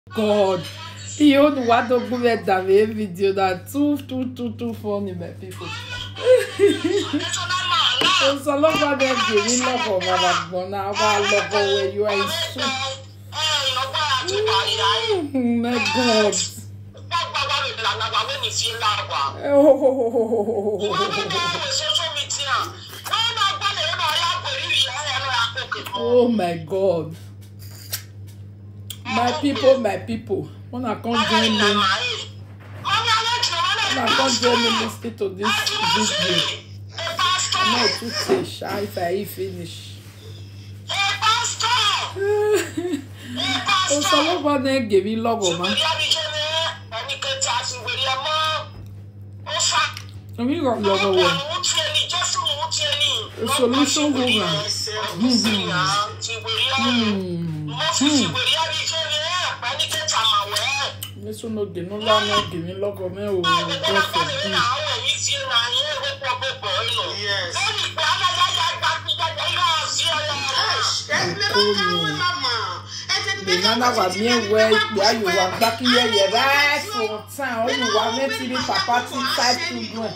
God. He own one document that made video that too too too too funny my people. O sọ lọ́gbà dẹ̀ gbèmí lọ́kọ̀ bàbá gbọ́n náà wà lọ́kọ̀ wẹ̀ you are in soup. Mm, My God. Oh my God. My people, my people. Wanna come join me? Wanna come join me listening to this video? I'm not too say shy if I eat finish. O sọ lọ́gbà dẹ̀ gbèmí lọ́kọ̀ ma. Omi rọ̀ lọ́kọ̀ wẹ̀. A solution woman. Meso no ge no la no ge mi lọ́kọ̀ mẹ́ o God forbid. Yes. The nana wa mi ewe ikpe ayo wa gbaki yeye right for town. Oyo wa meti ni papa ti five children.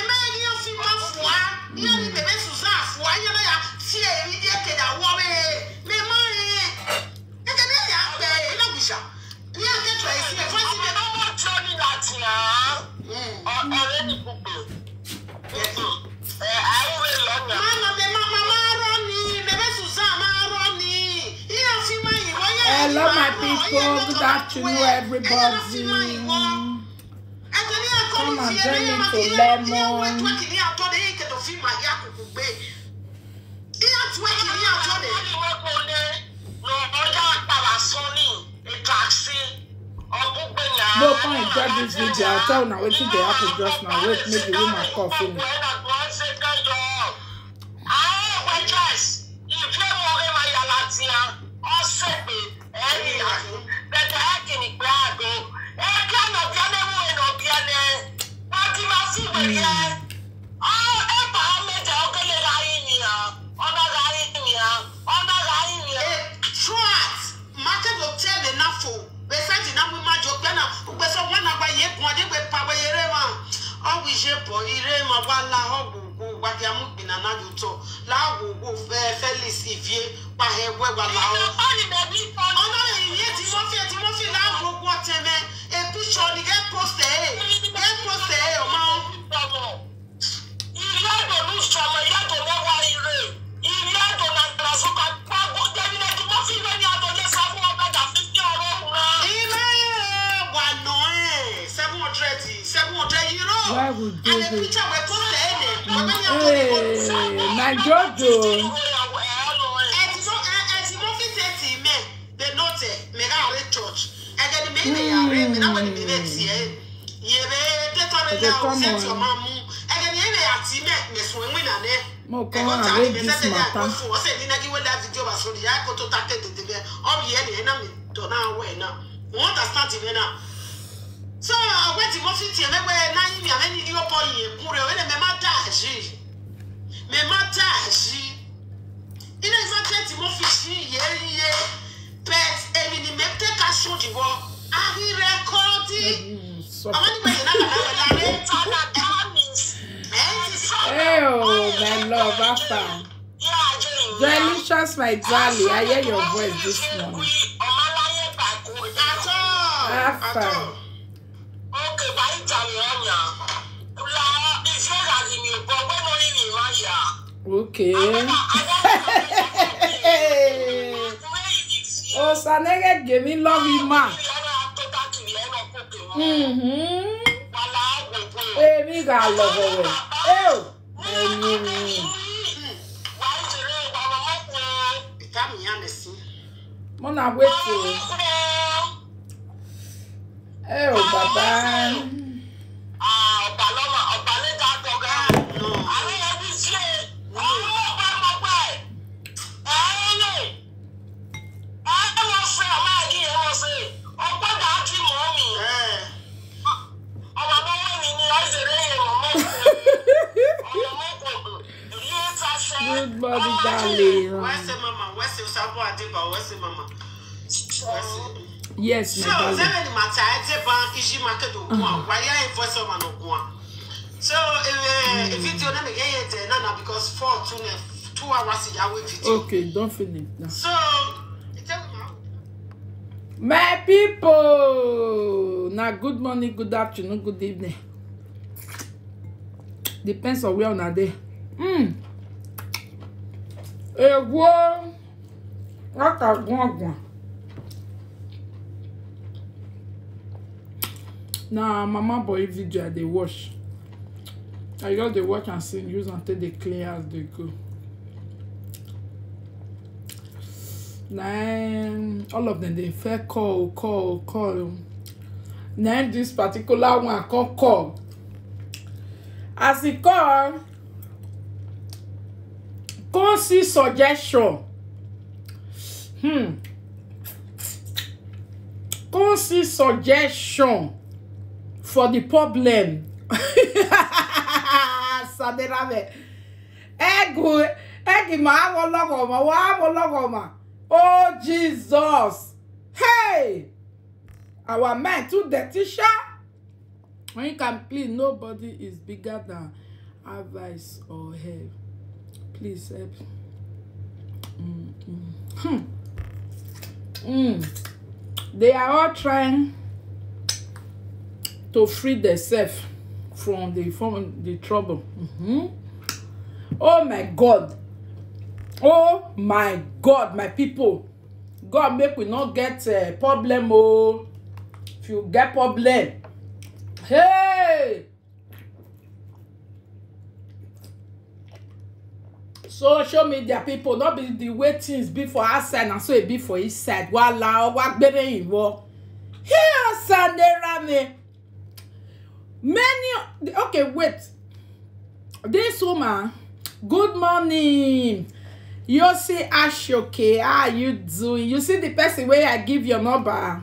Hello my people, good afternoon everybody. Come and join me to Lemon. No come enjoy this video. I'll tell una wetin dey happen just now. Wait make the woman call finish. Felix Ivie pahẹ́wẹ́ wà láwọn ọ̀nà ìyẹn tí wọ́n fi tí wọ́n fi láàbò gbọ́ tẹ̀mẹ́ èpìṣọ ni gẹ́ pọ́sẹ̀ ẹ̀ gẹ́ pọ́sẹ̀ ẹ̀ ọmọ. ilé wà nà ẹ̀ seven hundred seven hundred euro. Why we do and this? èpìṣọ wẹ̀ pọ́sẹ̀ ẹ̀ nẹ̀. Hey, my Jojo. ẹtì mọ ẹtì mọ fi tẹ̀tì mẹ́ the note mẹ́ra àrẹ church ẹ̀jẹ̀ ni mẹ́rin yàrá mi náà wọ́n ni mẹ́rin tiẹ̀ yẹ̀rẹ̀ tẹ́tọ́rẹ́ Okay, náà come sẹ́tì on. ọmọ mú ẹ̀jẹ̀ ni ẹ̀rẹ̀ àti mẹ́ mẹ̀sùn ẹ̀wìn nànẹ́. Mo come and read this matter. ọsẹ ní nagi wẹ́lẹ̀ fídíò bá sọ̀rọ̀ yà kó tó ta tètè bẹ́ẹ̀ ọ̀bì yẹn ni ẹ̀ náà mi dọ̀ náà wọ̀ ẹ̀ náà wọ́n understand mi náà. so ọgbẹ́ tí mo fi tiẹ̀ mẹ́gbẹ́ náà yín mi àmẹ́ ní yóò bọ̀ yìí kú rẹ̀ wẹ́lẹ̀ mẹ́ má dá àṣì mẹ́ má dá àṣì ilé ìfẹ́ tẹ́ tí mo fi sí yé yé pẹ́t èmi ni mẹ́ tẹ́ ká sódì wọ àhírẹ́kọ́dì àwọn nígbà yẹn náà làwọn láre ẹ̀ ti sọ. Hey, oh, my love, Afa. Delicious, my darling. I hear your voice this morning. Àtọ̀ Afa. àtọ̀. Okay. Oh, Sanere gave me love you, ma. Mm-hmm. Èmi gà lọ́wọ́ rẹ̀. Eo, ẹni mi. Ìka mi yá mi sí. Mo na wait o. Eo, bàbá. Ẹ̀ Good body, darling. wẹ́sẹ̀ mama wẹ́sẹ̀ sábọ̀ àdébà wẹ́sẹ̀ mama wẹ́sẹ̀. yes so my darling sɛbɛ ni mata ɛdze ban isi market ogun a wayɛ ayɛ voice over no ogun a so ɛɛ video na mi yɛ yɛ tɛ nana because four two ne two hours yà wɛ video okay don finish now. so ìtẹ́ mi ma. my people na good morning good afternoon good evening depends on where una dey mm. egwo aka gbọngbọn na mama boy video i dey watch i just dey watch am see use am take dey clean house dey go na em, all of them dey fair call call call na em this particular one come call as e call come see suggestion hmm come see suggestion for the problem saderame egu egi ma awo lọgọma wa awo lọgọma oh jesus hey our men too dirty sha when you can please nobody is bigger than advice or help please help mm, mm. Hmm. Mm. they are all trying to free themselves from the from the trouble mm-hmm. oh my god oh my god my people god make we not get uh, problem oh if you get problem hey social media people no be the way things be for outside na so e be for inside wala wa gbere iwọ here sandera me many okay wait this woman good morning you see ashoke how are you doing you see the person wey i give your number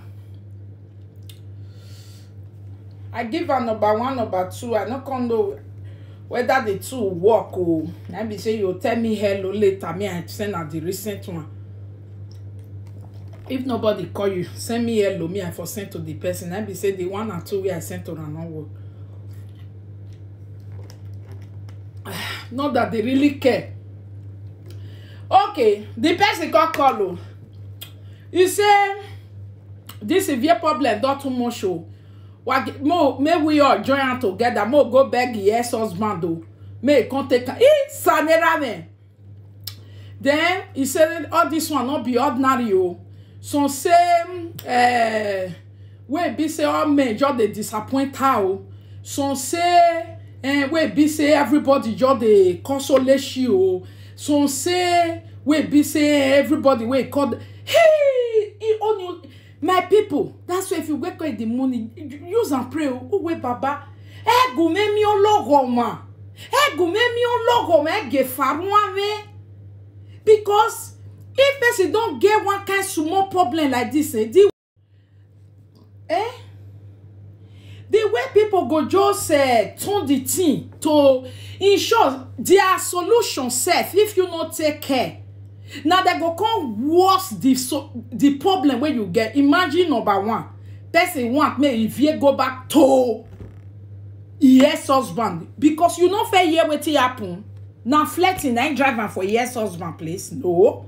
i give her number one number two i no come know whether the two work o na be say you tell me hello later me i send her the recent one if nobody call you send me hello me i for send to the person na be say the one and two wey i send to her no work not that they really care okay the person come call o e say this severe problem don too much o wa mo make we all join am together mo go beg e ex husband o make e come take am e sanera me then e say all this one no be ordinary o some say uh, wey be say all men just dey disappoint her o some say uh, wey be say everybody just dey console she o some say wey be say everybody wey call hey e only my people that's why if you wake up in the morning use am pray o o wey baba ẹgùn mẹ́mí ọlọ́gọ̀ọ̀mà ẹgùn mẹ́mí ọlọ́gọ̀ọ̀mà ẹgẹ̀ faruame because if person don get one kind small problem like this eh the eh the way people go just uh, turn the thing to in short their solution sef if you no take care na dem go come worse the so the problem wey you get imagine number one person want make e veer go back to e ex husband because you no fit hear wetin happen na flirting na im drive am for e ex husband place no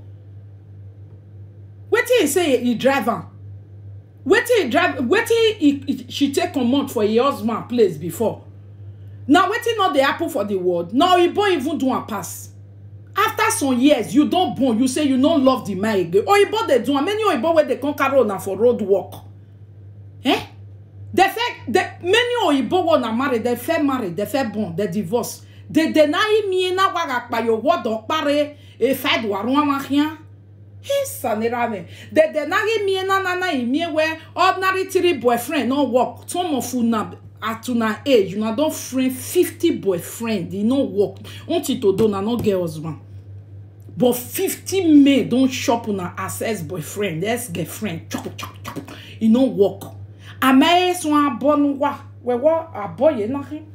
wetin e say e drive am wetin e drive wetin e e she take comot for e husband place before na wetin no dey happen for the world na oyibo even do am pass after some years you don born you say you no love the man again oyibo dey do am many oyibo wey dey come carry una for road work eh dey fẹ́ dey many oyibo wey una marry dey fẹ́ marry dey fẹ́ born dey divorce dede na imie na waga kpayo wodo kpare efa do arun ahia isanira me dede na imie na na na imie where ordinary three boyfriend no work some of una at una age una don friend fifty boyfriend e no work until to do una no get husband but fifty men don chop una as ex boyfriend ex girlfriend chop chop chop e no work amaye sun abọ nu wa wẹwọ abọ yẹn náà hin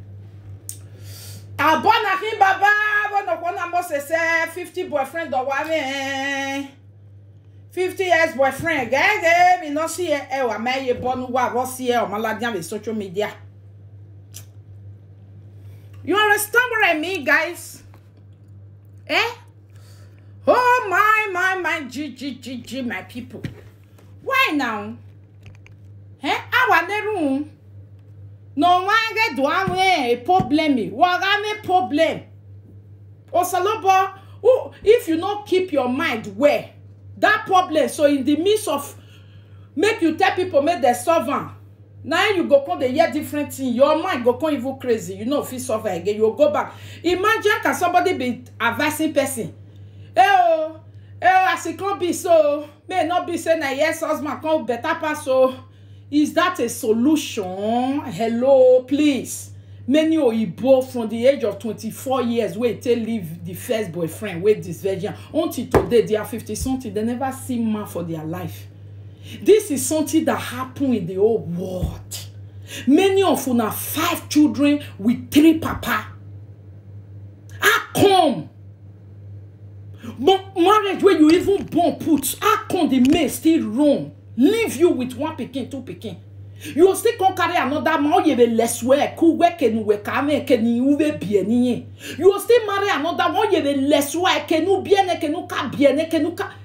abọ náà hin bàbá bọdọ kọ náà mo ṣẹṣẹ fifty boyfriend ọwọ mi fifty years boyfriend gẹ́gẹ́ mi náà sí ẹ ẹ wà mẹ́yẹ bọ́nu wà rọ́ sí ẹ ọmọládé àmì social media. You understand what I mean, guys? Eh? Oh my my my G G G G my people. Why now? Eh? Awa neru. No wange do a problem. Waga me problem. Osalobo, oh, if you not keep your mind where that problem, so in the midst of make you tell people make they solve am na you go come dey hear different thing your mind go come even crazy you no fit solve am again you go go back imagine can somebody be advising person eh o eh o as e come be so may e no be say na yes husband come better pass o is that a solution hello please many oyibo from the age of twenty-four years wey take leave the first boyfriend wey dis virgin until today they are fifty something they never see man for their life this is something that happen in the whole world many of una five children with three papa how come but marriage wey you even born put how come the mate still run leave you with one pikin two pikin you go still come carry another man oyebe leswe eku wekenu wekame ekeni uwe bieni you go still marry another one oyebe leswe ekenu biene kenu ka biene kenu ka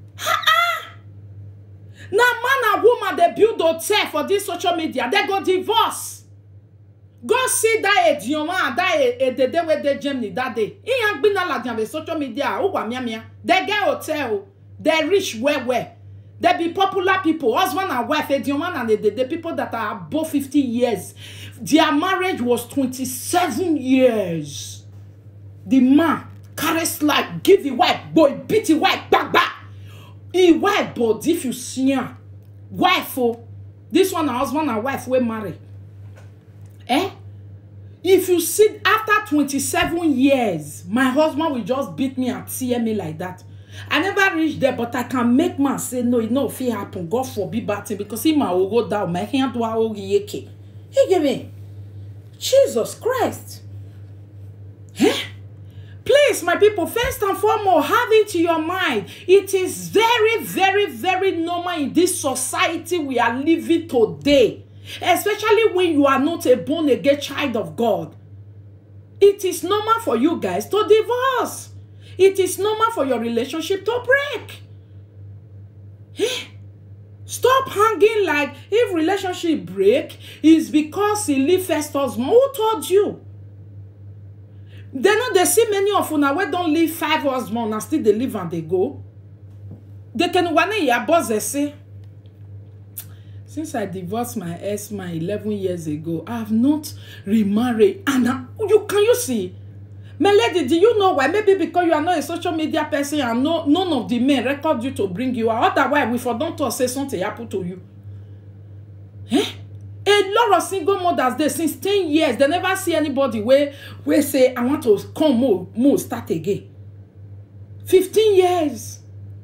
na man and woman dey build hotel for dis social media dem go divorce go see dat edioma and dat edede wey dey germany dat day iyan gbina ladian be social media ugwa miamia dem get hotel o dem rich well well dem be popular pipo husband and wife edioma and edede pipo that are above fifty years their marriage was twenty-seven years the man carry slide give the wife boy beat the wife gbagba e wife but if you see am wife o this one na husband and wife wey marry eh if you see after twenty-seven years my husband will just beat me and tear me like that i never reach there but i can make man say no e no fit happen god forbid bad thing because him ma ogo down my hand do ogi yeke he give me jesus christ eh please my people first and foremost have it in your mind it is very very very normal in this society we are living today especially when you are not a born again child of god it is normal for you guys to divorce it is normal for your relationship to break Eh? stop hanging like if relationship break is because he leave first husband who told you dem no dey see many of una wey don leave five husband and still dey live and dey go dekenuwane iyaboze say since i divorce my ex man eleven years ago i have not remarried and I, you can you see my lady do you know why maybe because you are not a social media person and no none of the men record you to bring you out otherwise we for don talk say something happen to you eh a lot of single mothers dey since ten years they never see anybody wey wey say i want to come mo mo start again fifteen years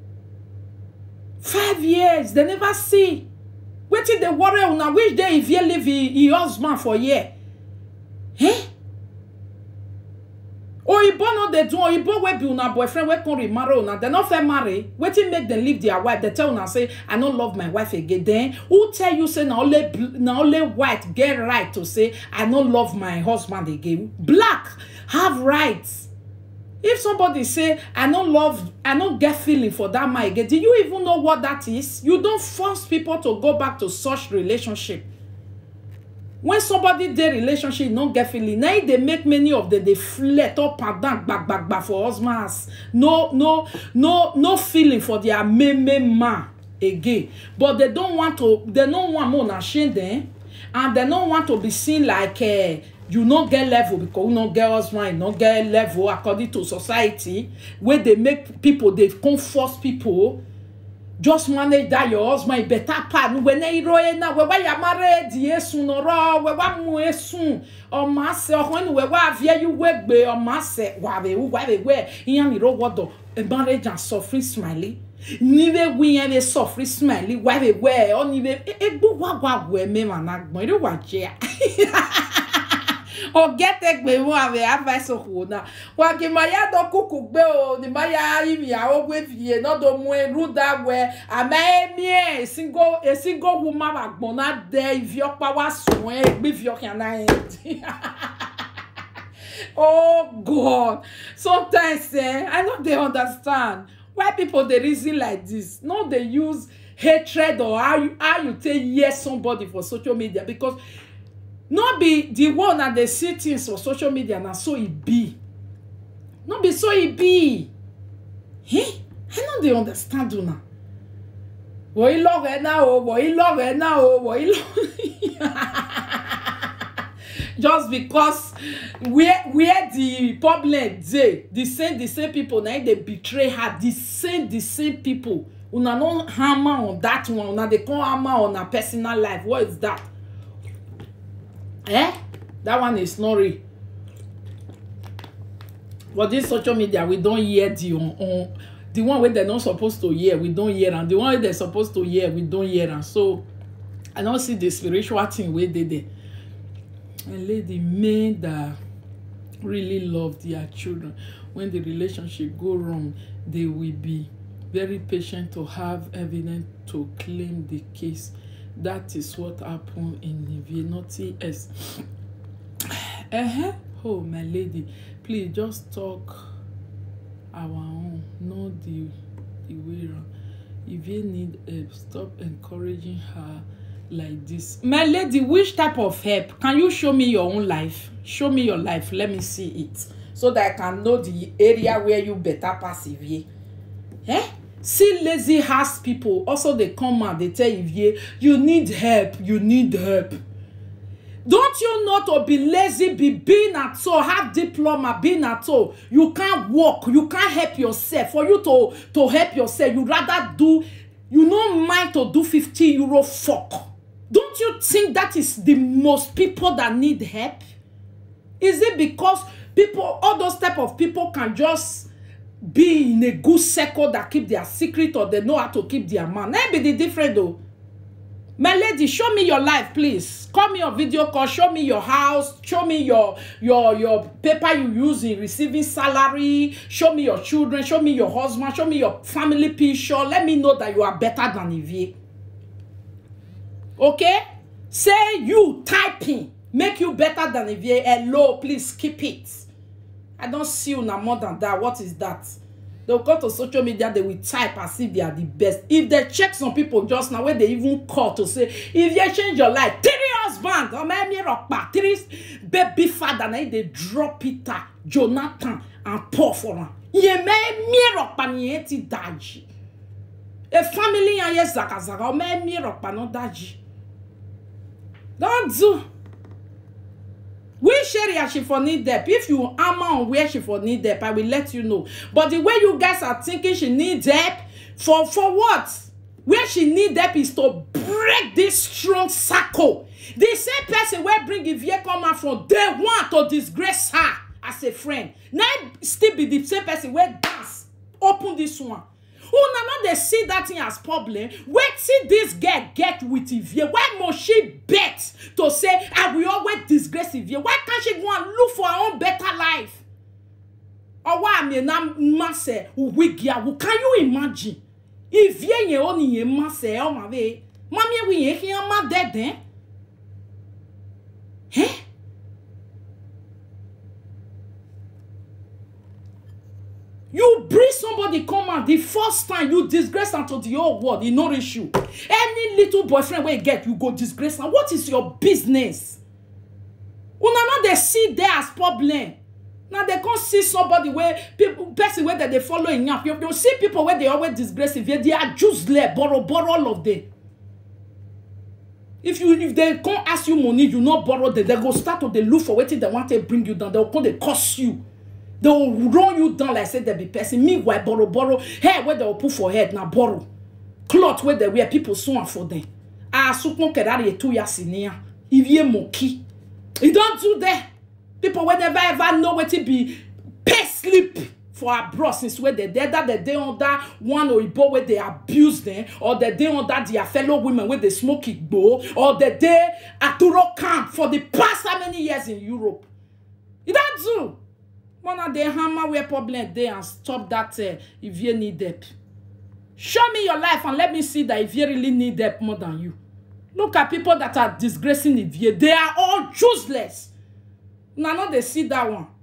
five years they never see wetin dey worry una which day e fit leave e e husband for here eh oyibo no dey do oyibo wey be una boyfriend wey come remarry una dem no fit marry wetin make dem leave their wife dem tell una say i no love my wife again then who tell you say na only bl- na only white get right to say i no love my husband again black have rights if somebody say i no love i no get feeling for that man again do you even know what that is you don force people to go back to such relationship when somebody dey relationship no get feeling na e dey make many of them dey flirt up and down gbagbagba for husband house no no no no feeling for their main main man again but they don want to they no want make una shame dem and they no want to be seen like uh, you no get level because you no get husband you no get level according to society wey dey make people dey come force people just manage that your husband better pan wene iro ena wewa ya mare di esun noro wewa mu esun ọmọ ase ọkùnrin ni wewa avie yu wegbe ọmọ ase wàbẹ wàbẹ wẹ ìyẹn mi ro wọdọ marriage and suffering smiley nibe wi yẹn bẹ suffering smiley wàbẹ wẹ ọ nibe egbu wàgwà wẹ mẹ́wàá náà gbọ́n eré wà jẹ́ ogetegbe mu ame advice okuna wakimaya do kuku gbe o ni maya imi awo gbe fie no do mu ruda we ama emie single a single woman agbona de ivi opa wa sun e gbe fi okan na e oh god sometimes eh i no dey understand why people dey reason like this no dey use hatred or how you how you take hear somebody for social media because no be the one na dey see things for social media na so e be no be so e be eh i no dey understand una wọ́n yí lọ́rọ̀ ẹ̀ náà o wọ́n yí lọ́rọ̀ ẹ̀ náà o wọ́n yí lọ́rọ̀ just because where where the problem dey the same the same people na im dey betray her the same the same people una no hammer on that one una dey come hammer on her personal life what is that eh that one is not real for this social media we don hear the on on the one wey dem no suppose to hear we don hear am the one wey dem suppose to hear we don hear am so i no see the spiritual thing wey dey there and lady men that really love their children when the relationship go wrong they will be very patient to have evidence to claim the case that is what happen in Nivea nothing else uh-huh. oh my lady please just talk our own no the the way round if you need help stop encouraging her like this my lady which type of help can you show me your own life show me your life let me see it so that i can know the area where you better pass Ivie eh see lazy house people also dey come out dey tell Ivie you need help you need help don't you know to be lazy be being at all have diploma being at all you can't work you can't help yourself for you to to help yourself you rather do you no mind to do 50 euro fuck don't you think that is the most people that need help is it because people all those type of people can just be in a good circle that keep their secret or they know how to keep their man that be the difference though my lady show me your life please call me on video call show me your house show me your your your paper you use in receiving salary show me your children show me your husband show me your family picture let me know that you are better than Ivie okay say you typing make you better than Ivie hello please keep it i don see una more than that what is that they go to social media they will type as if they are the best if they check some people just now wey dey even call to say if you change your life three husband ọmọ ẹmi rọpa three baby father na dey drop peter jonathan and paul for am yẹn mẹ́ẹ̀mí rọpa nìyẹn ti dàjì a family yan yẹ zakazaga ọmọ ẹmi rọpa náà dàjì don do which area she for need help if you hammer on where she for need help i will let you know but the way you guys are thinking she need help for for what where she need help is to break this strong circle the same person wey bring Ivie come out from day one to disgrace her as a friend na still be the same person wey dance open this one una no dey see that thing as problem wetin dis girl get with Ivie why must she bet to say i will always disgrace Ivie why can't she go and look for her own better life ọwọ́ àmì na mmasẹ̀ wigi awo can you imagine Ivie yẹn ó nìyẹn mmasẹ̀ ẹ̀ ọmọ abẹ́ mami ewu yẹn kí wọ́n má dẹ́dẹ́ ẹ́. you bring somebody come out the first time you disgrace am to the whole world e no reach you any little boyfriend wey you get you go disgrace am what is your business una no dey see there as problem na dey come see somebody wey people person wey dem dey follow im yam you you see people wey dey always disgrace if they are useless borrow borrow all of them if you if they come ask you money you no borrow them they go start to dey look for wetin dem wan take bring you down they go come dey curse you they will run you down like say dem be person meanwhile borrow borrow hair wey dem put for head na borrow cloth wey dem wear people sew am for dem asukun kedari etu ya si ni ya Ivie moki e don do there people wey never ever know wetin be pay slip for abroad since wey dem dey either dem dey under one oyibo wey dey abuse dem or dem dey under their fellow women wey dey smoke igbo or dem dey aturo camp for the past how many years in Europe e don do mona dey hammer where problem dey and stop that uh, if you need help show me your life and let me see that if you really need help more than you look at people that are disgracing ivie they are all useless una no dey see that one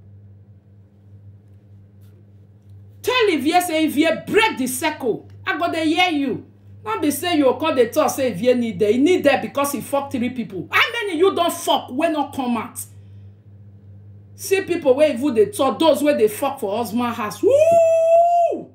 tell ivie say ivie break the circle i go dey hear you no be say you go come dey talk say ivie need there e need there because e fuck three people how many you don fuck wey no come out see people wey even dey talk those wey dey fuck for husband house woo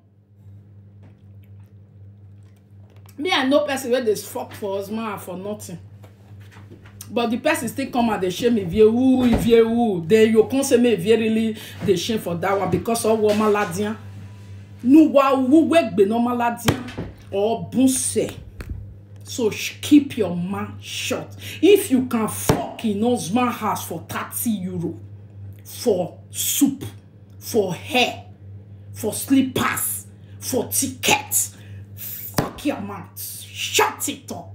me i know person wey dey fuck for husband house for nothing but the person still come and dey shame ivie woo ivie woo then you come say make ivie really dey shame for that one because ọwọ ọmọladiyan nuwa owó wẹgbẹ ní ọmọladiyan ọbùnsẹ so sh- keep your mouth shut if you can fuck in husband house for thirty euro for soup for hair for slippers for ticket fuck your mouth shut it up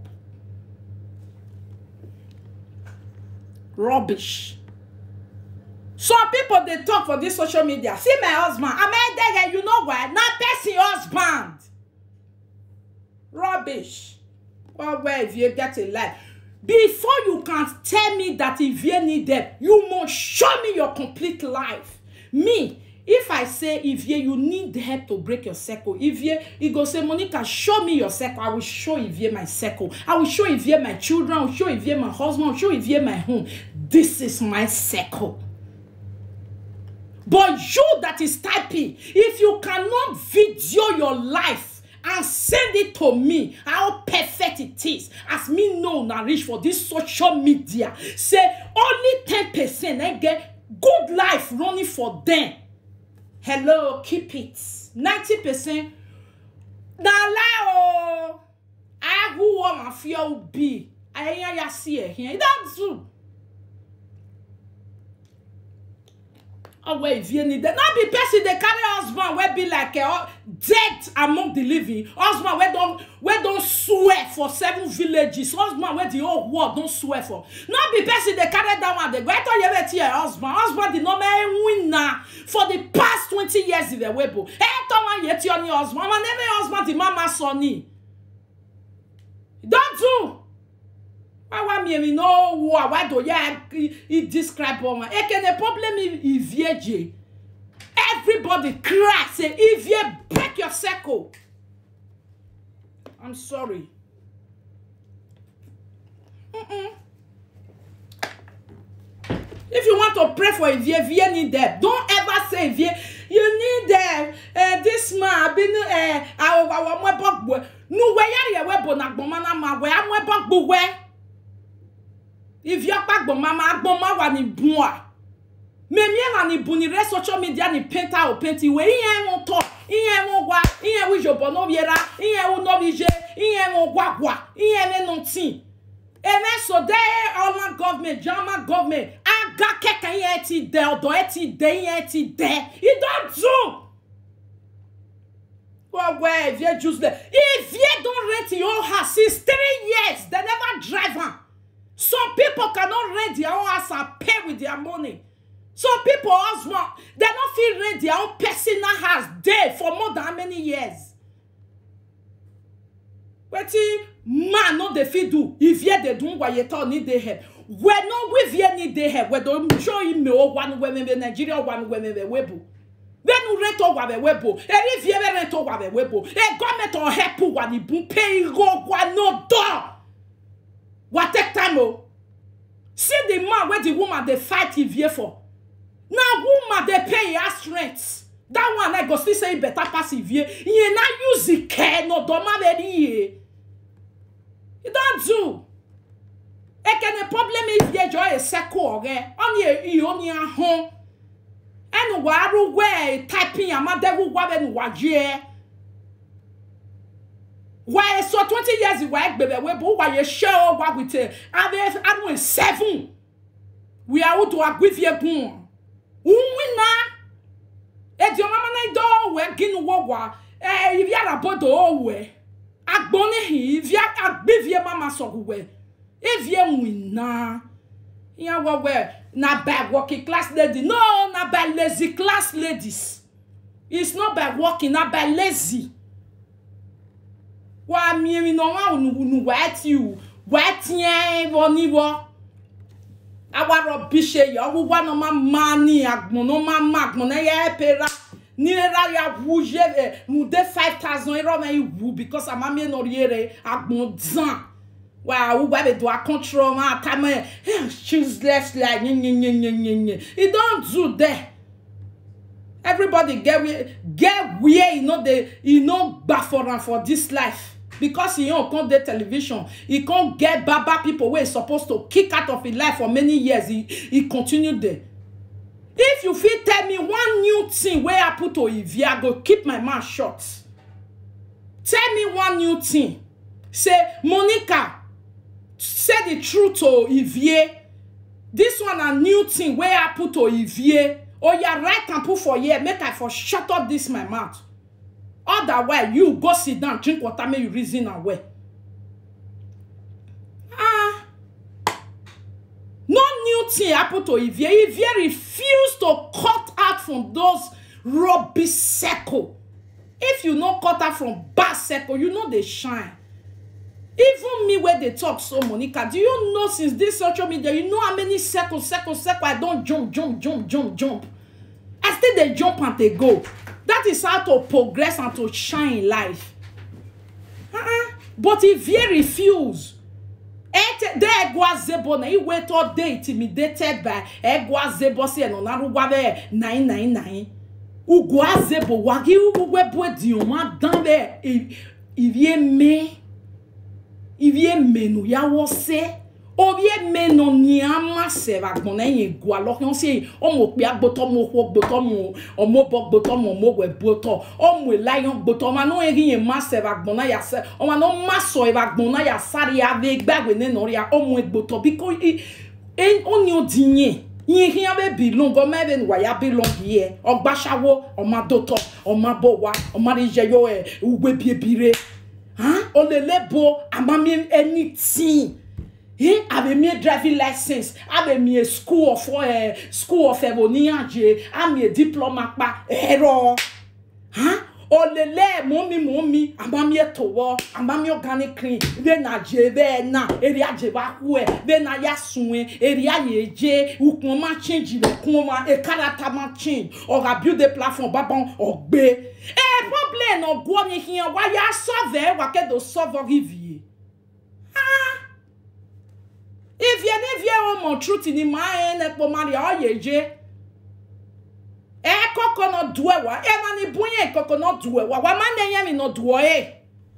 rubbish some people dey talk for this social media see my husband amedege you know why na person husband rubbish well well if you get a life before you can tell me that if you need help you must show me your complete life me if i say if you you need help to break your circle if you you go say monica show me your circle i will show if you my circle i will show if you my children i will show if you my husband i will show if you my home this is my circle but you that is typing if you cannot video your life and send it to me how perfect it is as me know na reach for this social media say only ten percent na get good life running for them hello keep it ninety percent na lie o ahuwo ma fi o bi ayan ya si e here that do ọwọ ivie ni there no be person dey carry husband wey be like uh, dead among the living husband wey don wey don swear for seven villages husband wey the whole world don swear for no be person dey carry that one dey go eto yebe ti her husband husband di no me win na for the past twenty years ìrẹ̀ webo eto wọn yẹ ti ọ ni husband ọmọ name husband di mama sọ ni don do awa miemi no wo awado ya i describe ọmọ ekene problem ivieje everybody cry say ivie break your circle i'm sorry Mm-mm. if you want to pray for ivie ivie need help don't ever say ivie you need uh, uh, this man abinu uh, awo awo ọmọ ẹbọ gbọ nuwe yari ẹwẹ bo na gbọmọ na ma wẹ amọ ẹbọ gbọ wẹ ivi akpagbo mama agboma wa ni bun a memi ela ni bun ni re social media ni painter o paint iwe iye wọn tọ iye wọn wa iye wọn ijobo no viera iye wọn no vije iye wọn gwagwa iye wọn no tin eme so de ọla government jama government aga kẹkẹ iye ti dẹ ọdọ ẹ ti dẹ iye ti dẹ e don do gbogbo ẹ if you just there if you don rent your house since three years they never drive am. Some people cannot rent their own house and pay with their money. Some people husband, they don't feel rent their own personal house there for more than how many years. Wetin man no dey fit do if ye dey do what you thought need dey help. We no we vie need dey help. We don show him me o one we me Nigeria one we me webo. Bẹ́ẹ̀ni rent ọ̀wà bẹ̀ webo. Eri vie bẹ̀ rent ọ̀wà bẹ̀ webo. E government on help wa ni bun pay go wa no door. wa take time o see the man wey the woman dey fight ivie for na woman dey pay her house rent that one i go still say e better pass ivie ìyẹn na use ike n'ọdọọma bẹ níyè e don do ekene problem ivie jọ eseko ọrẹ ọni iyo ni ahun ẹnu wà arúgbó ẹ typing amadẹ́wò wà bẹ́ẹ̀ ni wà jẹ́ wà ẹ sọ twenty years wà ẹ gbẹbẹ wẹ bó wà yẹ ṣẹ ọ wà with ẹ abẹ anu ẹ seven wì á wùdù agbẹfìẹ gùn wùwì náà èdè ọmọ ọmọ náà dọ́ wẹ gínú wọ wà ẹ ìrì àràbọ̀dọ̀ ọ wẹ agbọ́n ní hì ìrì agbẹfìẹ má ma sọ̀rọ̀ wẹ ìrì ẹ wì náà Here what where na by working class lady. No, na by lazy class ladies. It's not by working, na by lazy. Wa mi mi no wa unu unu wa ti u. Wa ti en wo ni wo. Awa rubbish e yo wo wa no ma ma ni agbon no ma ma agbon na ye pera. Ni era ya wuje e mu de 5000 euro na you wu because ama mi no riere agbon zan. Wa wo ba be do a control ma ta me choose left like nye nye nye nye nye nye. It don't do there. everybody get where get where e no dey e no gba for am for dis life because e own come dey television e come get baba people wey e suppose to kick out of e life for many years e e continue there if you fit tell me one new thing wey happen to ivy i go keep my mouth shut tell me one new thing say monica say the truth to ivie this one na new thing wey happen to ivie oya write am put for here make i for shut up this my mouth otherwise you go sit down drink water make you reason am well ah no new thing happen to ivie ivie refuse to cut out from those rubbish circle if you no cut out from bad circle you no dey shine even me wey dey talk so monica do you know since this social media you know how many circle circle circle i don jump jump jump jump jump i still dey jump and dey go that is how to progress and to shine in life uh-uh. but if you refuse ete de egwazebo na iwe to dey intimidated by egwazebo si eno narugwa be nine nine nine ugwazebo wagi ugwebo ediyan wa dan be ivie me ivie menu ya wose ovie meno ni ama se va gbon na yin gu alo kan se o mo pe agboto mo ho gboto mo o mo bo gboto mo mo we gboto o mo lion gboto ma no yin yin ma se va gbon na ya se o ma no ma so e va gbon na ya sari ya ve gbagbe ne no ria o mo gboto because e o ni o dinye yin hin abe belong go me ben wa ya belong here ogbasawo o ma doto o ma bo wa o ma ri je yo e ugbe biebire huh? olelebo amami anything eh abe mi driving license abe mi school of uh, school of eboniyaje ami a diploma pa ẹ̀rọ huh? olele momi momi amami etowo amami organic clean be na je be na eri aje ba ku e be na ya sun e eri aye je ukun ma change le kun ma e character ma change oga build a platform babon ogbe e problem no go ni hian wa ya solve wa ke do solve rivie ah if you ne vie o mo truth ni ma e ne po mari oye je e koko no duwe wa e ma ni bunye koko no duwe wa wa ma ne yen mi no duwe e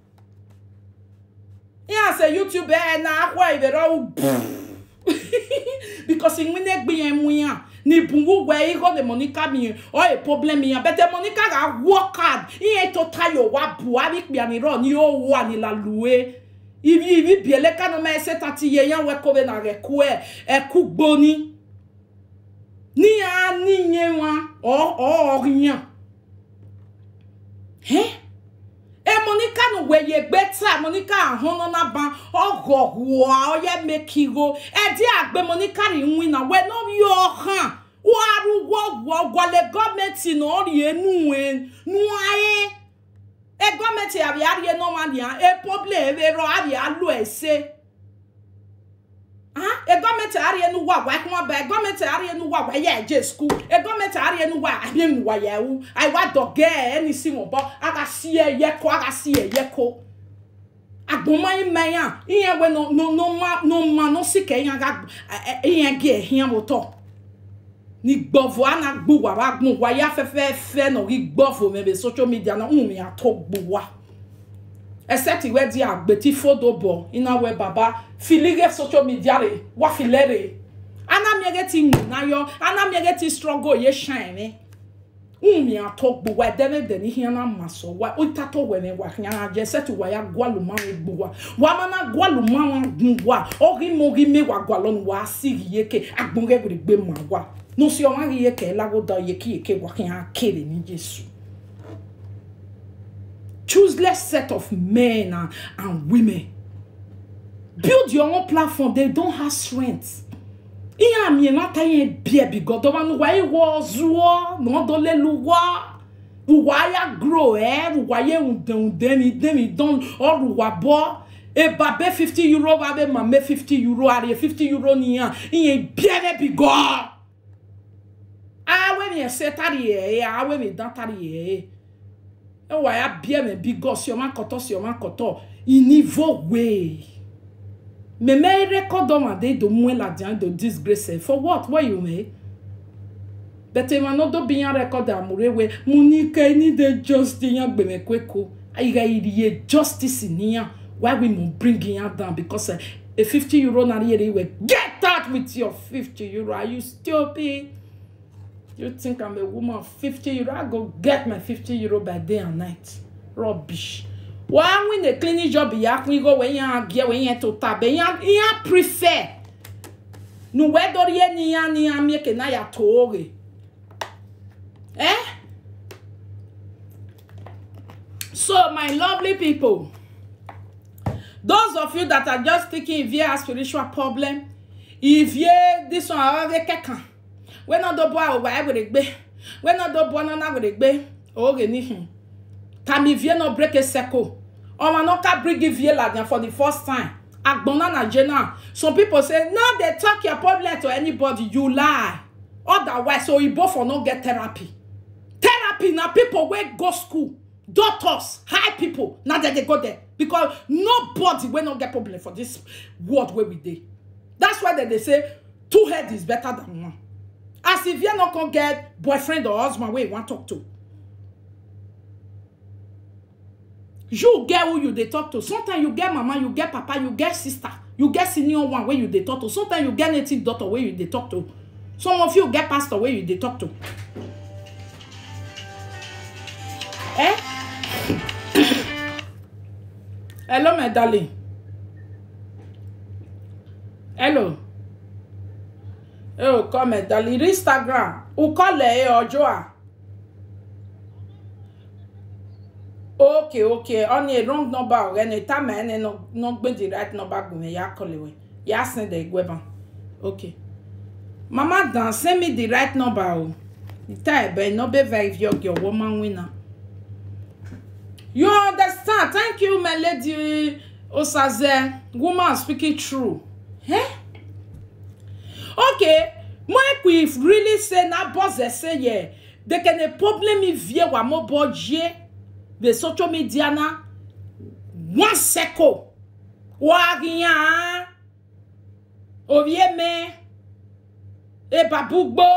ya se youtube e na akwa ibero because in win egbe yen mu yan ni bungu we ego de monica mi o e problem yan but the monica ga work hard iye to tayo wa bu abi pe ani ro ni o wa ni la luwe ibi ibi biele kanu me se tati ye yan we ko be na re ku e e ku gboni ní a níyẹn wọn ọ̀ọ́yàn e monica nu weye gbeta monica ahọ́nà náà ban ọgọ̀hùwà ọyẹ mekiro ẹdí àgbẹ̀ monica rí win náà wẹ́ náà yọ hàn wọ́n arúgbó wọ́gbọ́lẹ̀ gọ́ọ̀mẹ̀ntì náà rí ẹnu ẹ̀ nu ayé ẹ gọ́ọ̀mẹ̀ntì àbí àríyé náà wà ní à ẹ pọ́blẹ̀ ẹ rọ àbí àlọ́ ẹ̀ ṣe e gọọmenti arịa enu wa wa kuma ba e gọọmenti arịa enu wa wa ya eje school e gọọmenti arịa enu wa abịa enu wa ya ewu ayi wa dọgẹ ẹni si wọn bọ aga si ẹyẹ kọ aga si ẹyẹ kọ agbọnmayi mẹyan iye we no no no ma no ma no si kẹ iyan aga iyan gẹ ẹhiyan mo tọ ni gbọfọ ana gbọ wa wa gbọn wa ya fẹfẹẹfẹ na ri gbọfọ mẹbẹ social media na ń mi àtọ gbọ wa except ìwé di àgbètí fódò bọ̀ iná wẹ bàbá filige social media rẹ̀ wá filẹ̀ rẹ̀ anamiere ti wù náyọ anamiere ti struggle yẹ ṣàn ní wùmí àtọ gbogbo ẹdẹmẹdẹ ní hiàn náà mà sọ wá ó tàtọ wẹ̀mẹ̀ wà hiàn náà jẹ sẹ́tì wà yà gbọ́lùmọ́ àwọn egbò wa wà má má gbọ́lùmọ́ àwọn gun wa ọ̀rí mọ̀rí mẹ́wàá gbà lọ́nu wà á sì rí yẹ kẹ agbọ̀nrẹ́ rẹ̀ gbé mà wá nùsí ọmọ rí yẹ kẹ ẹ lágọ́dọ̀ yẹ kí yẹ kẹ wà hiàn kéde ní jésù chooseless set of men and, and women. Build your own platform. They don't have strength. ihe amie nata ihe bie bigodo nu wa iwo zuo no do le luwa uwa ya grow eh uwa ye unde unde ni de mi don or uwa bo e ba be 50 euro ba be ma me 50 euro ari 50 euro ni yan ihe bie be bigo awe mi se tari e awe mi dan tari e e wa ya bie me bigo si o ma koto si o ma koto i niveau way me me record on de do moins la dian de disgrace for what what you me but e ma no do bien record amure we munika ni de justice yan gbe me kweko ayiga iriye justice ni yan why we mo bring yan down because uh, a 50 euro na here we get out with your 50 euro are you stupid you think i'm a woman of 50 euro i go get my 50 euro by day and night rubbish wàá win a cleaning job ya kún igo wẹ̀ yẹn àgẹ́ wẹ̀ yẹn tó ta bẹ̀ yẹn yẹn prefer nuwẹ́ dọ́rí yẹn ni yẹn ni yẹn mieke náà yà tó o rè ẹ́ so my lovely people those of you that are just thinking if you have spiritual problem if you this one àwọn ẹgbẹ́ kẹ̀kan wẹ́n náà dọ́ bọ́ àwọn ẹ̀ wẹ̀rẹ̀ gbé wẹ́n náà dọ́ bọ́ náà wẹ̀rẹ̀ gbé o rè níhìn tàmí vie no break a circle ọmọ náà ká bring vie ladian for the first time agbona na jena some people say no dey talk your problem to anybody you lie otherwise oyibo for no get therapy therapy na people wey go school doctors high people na dem dey go there because nobody wey no get problem for this world wey we dey that's why dem dey say two head is better than one as if you no come get boyfriend or husband wey you wan talk to you get who you dey talk to sometimes you get mama you get papa you get sister you get senior one wey you dey talk to sometimes you get native doctor wey you dey talk to some of you get pastor wey you dey talk to eh hello my darling hello oh come my darling instagram ukọlẹ ọjọ́ a. okay okay on a wrong number already time ene no no gbe the right number gbe ya call we ya send the gweba okay mama dan send me the right number o the time be no be very your your woman winner you understand thank you my lady osaze woman speaking true eh okay make we really say na boss say yeah they can a problem vie wa mo bodje the social media na one second wàhíyàn òvièmẹ ebàbúgbó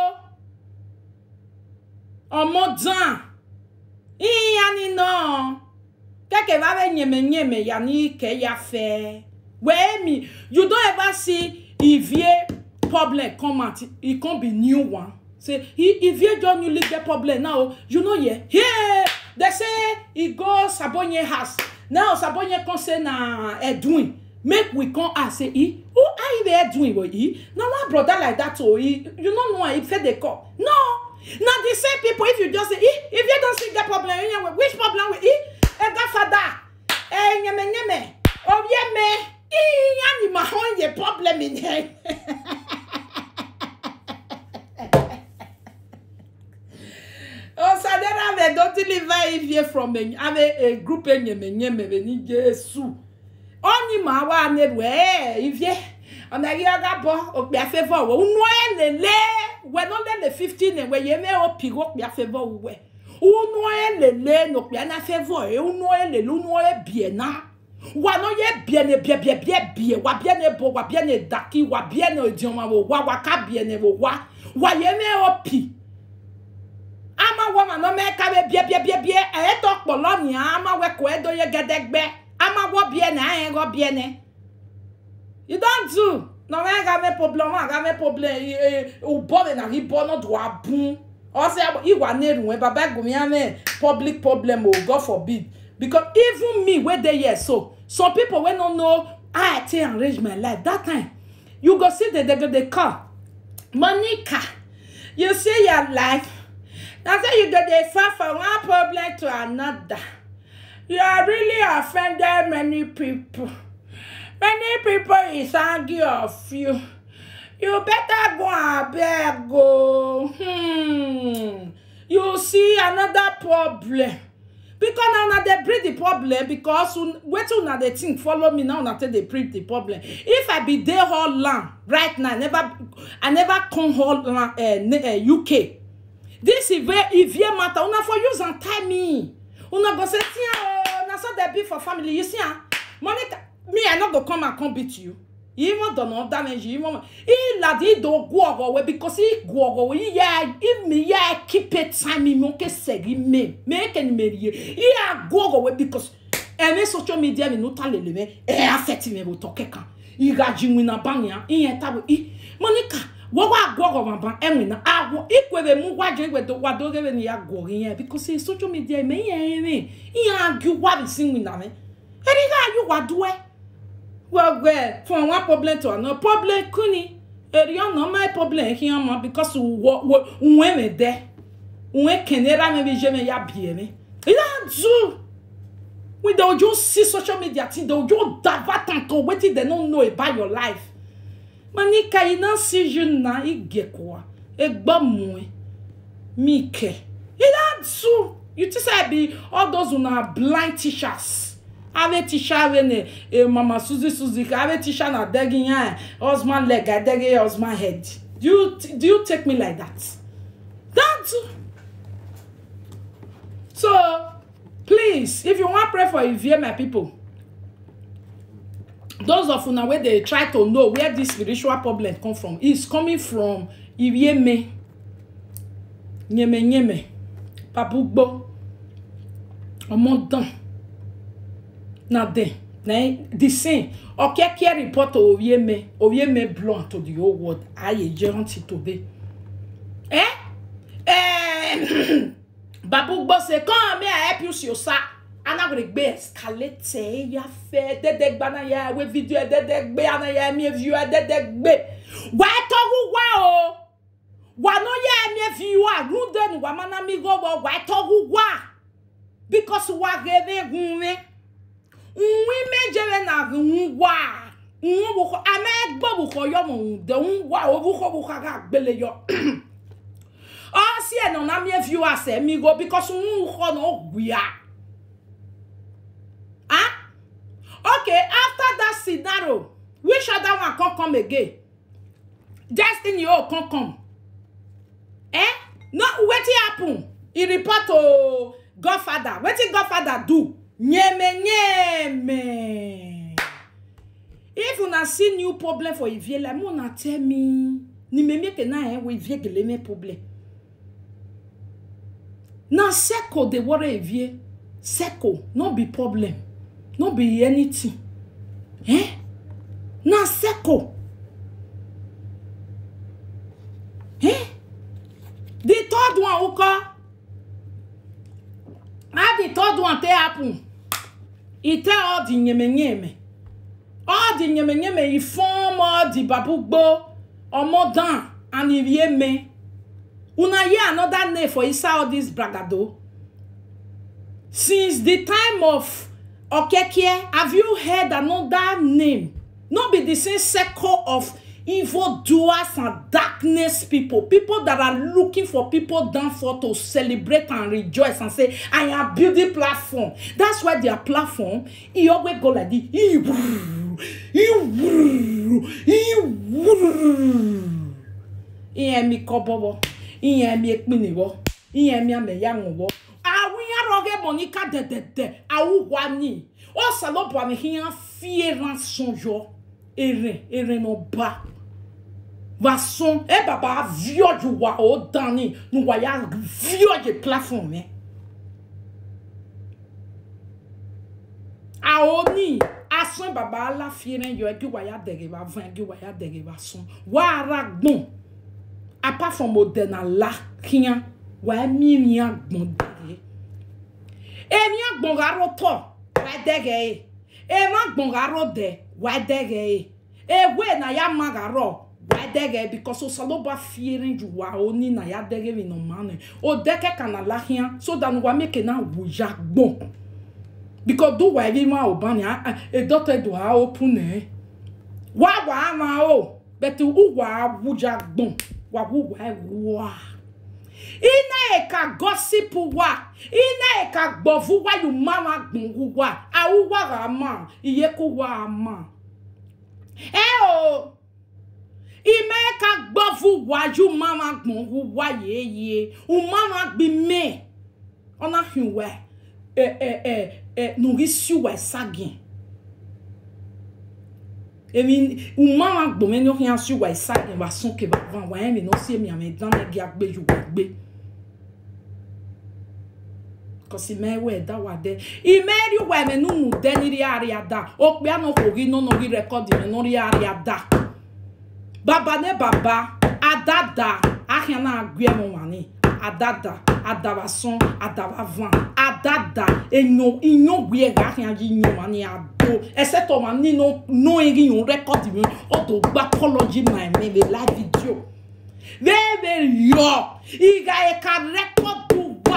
ọmọdàn ìyànnínà kẹkẹ bá bẹ nyẹmẹnyẹmẹ yà ní kẹyàfẹ wẹẹmi you don ever see ivie problem come out e come be new one say ivie just newly get problem now you know yeah yeah they say e go sabonye house now sabonye come say na edwin make we come ask say e who how e be edwin wey e na one brother like that o e you no know am e fit dey call no na the same people if you just say e if you don still get problem you know which problem with e ega fada enyemeyeme obieme iyanni ma hon ye problem in here. osadera me don deliver ivie from a ave a group enyemenyeme be ni jesu onyi ma wa ne we ivie ona yi aga bo opi afevo wo unu elele we no le 15 we ye me opi go opi afevo we unu elele no pi na afevo e unu elele unu e bie na wa no ye bie ne bie bie bie bie wa bie ne bo wa bie ne daki wa bie ne odioma wo wa wa ka bie ne wo wa wa ye me opi ama wɔ ma nɔmɛ ka bɛ bie bie bie bie ɛyɛ tɔ kpɔlɔ nia ama wɛ kɔ ɛdɔ yɛ gɛdɛgbɛ ama wɔ bie nɛ ayɛ wɔ bie nɛ you don do nɔmɛ ka bɛ problem wa ka bɛ problem ee o bɔ de na ki bɔ no do a bun ɔsɛ iwa ne run ɛ baba gomi amɛ public problem o god forbid because even me wey dey here so some people wey no know how i take arrange my life that time you go see the the the call monica you see your life na say you go dey far from one problem to another you are really offended many people many people is angry of you you better go abeg o hmm. you see another problem because na una dey bring the problem because un- wetin una dey think follow me now una take dey bring the problem if i be dey holland right now i never i never come holland uh, uh, uk this ivie ivie matter una for use am tie me una go say tia o na so dey be for family you see am monica me i no go come and come beat you even dọ̀nà damage even ìlàdí ìdògún ọ̀rọ̀ wẹ̀ because ìgù ọ̀rọ̀ wẹ̀ yíyá ìmì yá kípe time mi kẹ́ sẹ̀rí mi mẹ́kẹ́ ni mi rí yíyá gù ọ̀rọ̀ wẹ̀ because ẹ̀mí social media mi n'úta lè lè mẹ́ ẹ̀ affect mi bò tọ́ kẹ́kàn ìrajì wìnà báyà ìyẹn táwọn ì monica wọ́n wá gù ọ̀rọ̀ bàbá ẹ̀wìn náà àwọ̀ ìkwèrè mú wájú ìwẹ̀dọ̀ wàdó rẹ̀ ni yà gù ọ̀rọ̀ yẹn because social media mi yẹn rìn ìyẹn àgù wàbí sí wìnà mẹ́ ẹ̀rí ká yóò wá dúẹ́ well well from one problem to another problem kuni eri ọ̀nà my problem kí wọ́n mọ̀ because wọ́ wọ́ wọ́n mi dẹ́ wọ́n kẹ̀nẹ́ra mi bí jẹ́ mi ya bìí mi ìyá zu with the ojo see social media ti the ojo divert am to wetin dem no know about your life manika iná sí ju na igekwa egbọ́ mu ẹ mi kẹ ìyá zu you think say i be all those una blind teachers ave tisha ave ne e mama suzy suzy ka ave tisha na degi yan husband leg i degi husband head do you do you take me like that that so please if you wan pray for ivie my people those of una wey dey try to know where this spiritual problem come from is coming from irieme nyeme-nyeme papugbo ọmọdàn na dem na the same okeke report ovieme ovieme blow to the whole world ayeje until today eh eh babugbo say come may i help you see osa anagbegbe escalate ya fẹ dẹdẹ gbana ya we video ẹ dẹdẹ gbé ana ya mi view ẹ dẹdẹ gbé wà á tọwọ wá o wà no yẹ mi view a runde ni wà mana mi gbọgbọ wà á tọwọ wá because wà gẹrẹ gunre nwi mejere na nwa nwa bukọ ama egbo bukọ yọ mọ de nwa o bukọ bukọ ga gbele yọ ọ si ẹ nọ na mi view asẹ mi go because nwa na ọgbìa ah okay after that scenario which other one come come again destiny o come come eh no wetin happen e report to godfather wetin godfather do nyeme nyeme if una see new problem for ivie like mo na tell me ni me make na eh we ivie gele me problem na circle dey worry ivie circle no be problem no be anything eh na circle eh the third one uko how the third one take happen e tell all the nyeme-nyeme all the nyeme-nyeme e form all the babugbo omodan and irieme una hear another name for inside all this bragado since the time of okekie have you heard another name no be the same circle of evil doers and darkness people people that are looking for people down for to celebrate and rejoice and say i am building platform that's why their platform e always go like this e wuru e wuru e wuru ìyẹn mi kọ bọbọ ìyẹn mi ekpiniwọ ìyẹn mi amẹyàwọ àwọn yẹn rọgẹ mọníkà dẹdẹdẹ awùwà ni ó sàlọbọ àmì yẹn fìyẹrán sọyọ èrè èrè náà bá vason e baba viode wa o dani nu wa ya viode platform eh a o ni asan baba ala fiere yo e gi wa ya dere ba van gi wa ya dere ba son wa ara gbon apart from odena la kian wa mi mi agbon dere e mi agbon garo to wa dere e e ma agbon garo de wa dere e ewe na ya magaro wadege because osaloba fiere ju wa oni na ya dege mi no mane o deke kana lahia so that wa make na wuja gbon because do wa evi ma obani e doctor do ha open eh wa wa ma o but uwa abuja gbon wa uwa ewa ina eka gossip wa ina eka gbovu wa yu mama gbon wa awuwa rama iye ko wa ama ẹ o ime ka gbovu wa yu mama gbon wa yeye u mama gbi me ona hinwe ẹ ẹ ẹ ẹ nuri siwa sagin èmi uma ma gbòmẹ ní ọkàn aṣọ ìwà ìsá ìwà súnkè bàbá àwọn ẹ̀mí náà sí èmi àmì ìdánilẹ́gì agbẹ́jù wà gbé kọsí mẹ́wẹ́ ẹ̀dá wà dẹ́ ìmẹ́rì wà ẹ̀mí nínú dẹ́ nírí àárẹ̀ àdá ó pé àná kò rí nínú rí rẹ́kọ́dì mi nírí àárẹ̀ àdá bàbá ní bàbá àdàdà àhìn náà gbé ẹ̀mọ wà ní àdàdà àdàbàsán àdàbàvàn àdàdà èèyàn ìyàn gbé ẹ̀rọ àhìn ayé ìyàn wà ní àdó ẹsẹ̀ tó wà nínú nù eré yìí rẹ́kọ́dì mi ọ̀dọ̀ gbá kọ́lọ́jì náà ẹ̀mí mi láì fídíò bẹ́ẹ̀ yọ ìgbà ẹ̀ka rẹ́kọ́dù wà